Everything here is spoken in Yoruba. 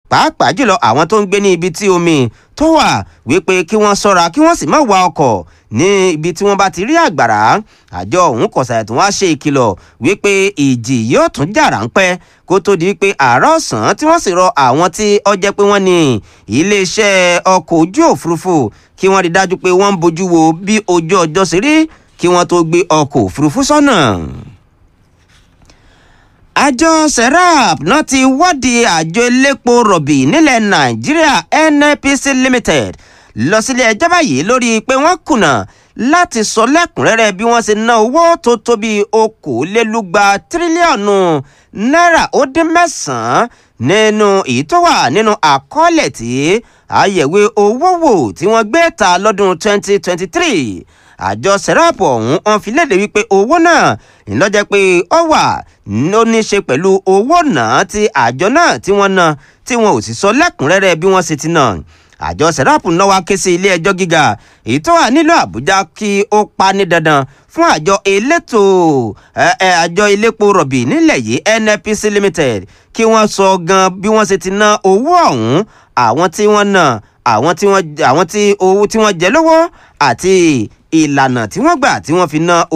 pàápàá jùlọ àwọn tó ń gbé ní ibi tí omi tó wà wípé kí wọ́n ṣọ́ra kí wọ́n sì má wa ọkọ̀ ní ibi tí wọ́n bá ti rí àgbàrá àjọ ọ̀hún kọ̀sàyà tó wá ṣe ìkìlọ̀ wípé ìjì yóò tún jà ráńpẹ́ kó tó di pé àárọ̀ ọ̀sán tí wọ́n sì rọ àwọn tí ó jẹ́ pé wọ́n ní iléeṣẹ́ ọkọ̀ ojú òfurufú kí wọ́n rí dájú pé wọ́n ń bójú wo bí ojú ọjọ́ ṣe rí kí wọ́n tó gbé ọkọ̀ òfurufú sọ́nà. àjọ serap náà ti wádìí àjọ elépo rọ̀bì nílẹ̀ nàìjíríà nnpc limited lọ sílé ẹjọ́ báyìí lórí pé wọ́n kùnà láti sọ lẹ́kùnrẹ́rẹ́ bí wọ́n ṣe ná owó tó tó bí okòólélúgba tírílíọ̀nù náírà ó dín mẹ́sàn-án nínú èyí tó wà nínú àkọọ́lẹ̀ tí àyẹ̀wé owó wò tí wọ́n gbé ta lọ́dún 2023 àjọ sẹ́ráàpù ọ̀hún wọn fi léde wípé owó náà ńlọ́jẹ́ pé ó wà ó ní í ṣe pẹ̀lú owó náà tí àjọ náà tí wọ́n ná tí wọn ò sì sọ lẹ́kùnrẹ́rẹ́ bí wọ́n ṣe ti ná àjọ sẹ́ráàpù náà wá ké sí ilé ẹjọ́ gíga èyí tó wà nílùú àbújá kí ó pa ní dandan fún àjọ elétò àjọ elépo rọ̀bì nílẹ̀ yìí nnpc limited kí wọ́n sọ gan bí wọ́n ṣe ti ná owó ọ̀hún àwọn tí wọ́n ná àwọn tí wọ́n àwọn tí owó tí wọ́n jẹ lọ́wọ́ àti ìlànà tí wọ́n gbà tí wọ́n fi ná